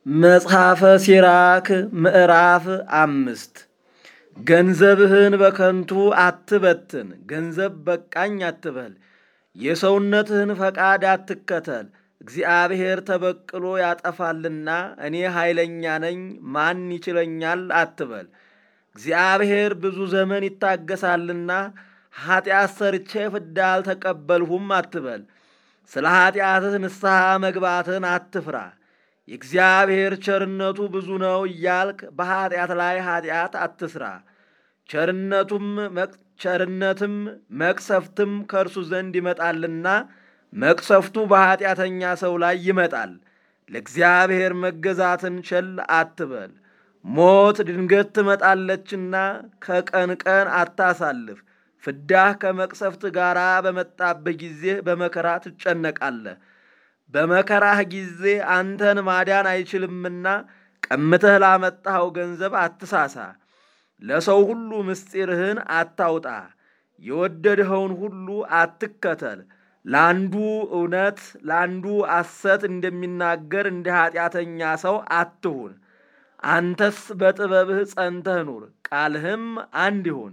መጽሐፈ ሲራክ ምዕራፍ አምስት ገንዘብህን በከንቱ አትበትን፣ ገንዘብ በቃኝ አትበል። የሰውነትህን ፈቃድ አትከተል፣ እግዚአብሔር ተበቅሎ ያጠፋልና እኔ ኃይለኛ ነኝ ማን ይችለኛል አትበል። እግዚአብሔር ብዙ ዘመን ይታገሳልና ኀጢአት ሰርቼ ፍዳ አልተቀበልሁም አትበል። ስለ ኀጢአትህ ንስሐ መግባትን አትፍራ። የእግዚአብሔር ቸርነቱ ብዙ ነው እያልክ በኀጢአት ላይ ኀጢአት አትስራ። ቸርነቱም ቸርነትም መቅሰፍትም ከእርሱ ዘንድ ይመጣልና መቅሰፍቱ በኀጢአተኛ ሰው ላይ ይመጣል። ለእግዚአብሔር መገዛትን ቸል አትበል። ሞት ድንገት ትመጣለችና ከቀን ቀን አታሳልፍ። ፍዳህ ከመቅሰፍት ጋር በመጣብህ ጊዜ በመከራ ትጨነቃለህ። በመከራህ ጊዜ አንተን ማዳን አይችልምና ቀምተህ ላመጣኸው ገንዘብ አትሳሳ። ለሰው ሁሉ ምስጢርህን አታውጣ። የወደድኸውን ሁሉ አትከተል። ለአንዱ እውነት ለአንዱ ሐሰት እንደሚናገር እንደ ኀጢአተኛ ሰው አትሁን። አንተስ በጥበብህ ጸንተህ ኑር፣ ቃልህም አንድ ይሁን።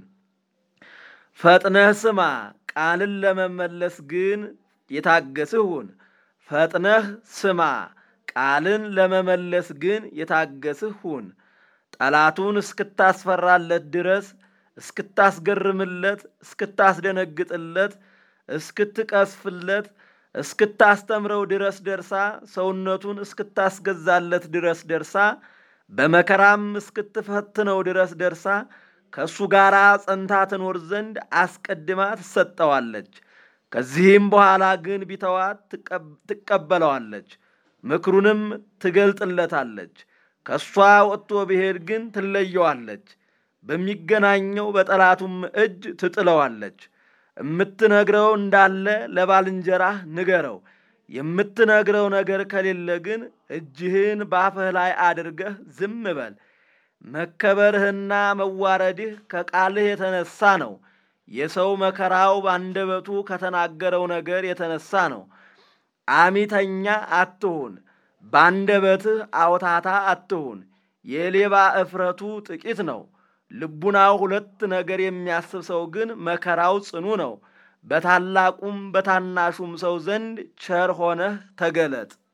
ፈጥነህ ስማ፣ ቃልን ለመመለስ ግን የታገስህ ሁን። ፈጥነህ ስማ፣ ቃልን ለመመለስ ግን የታገስህ ሁን። ጠላቱን እስክታስፈራለት ድረስ እስክታስገርምለት፣ እስክታስደነግጥለት፣ እስክትቀስፍለት፣ እስክታስተምረው ድረስ ደርሳ ሰውነቱን እስክታስገዛለት ድረስ ደርሳ በመከራም እስክትፈትነው ድረስ ደርሳ ከእሱ ጋር ጸንታ ትኖር ዘንድ አስቀድማ ትሰጠዋለች። ከዚህም በኋላ ግን ቢተዋት ትቀበለዋለች፣ ምክሩንም ትገልጥለታለች። ከእሷ ወጥቶ ብሄድ ግን ትለየዋለች፣ በሚገናኘው በጠላቱም እጅ ትጥለዋለች። የምትነግረው እንዳለ ለባልንጀራህ ንገረው። የምትነግረው ነገር ከሌለ ግን እጅህን ባፍህ ላይ አድርገህ ዝም በል። መከበርህና መዋረድህ ከቃልህ የተነሳ ነው። የሰው መከራው ባንደበቱ ከተናገረው ነገር የተነሳ ነው። አሚተኛ አትሁን፣ ባንደበትህ አውታታ አትሁን። የሌባ እፍረቱ ጥቂት ነው። ልቡናው ሁለት ነገር የሚያስብ ሰው ግን መከራው ጽኑ ነው። በታላቁም በታናሹም ሰው ዘንድ ቸር ሆነህ ተገለጥ።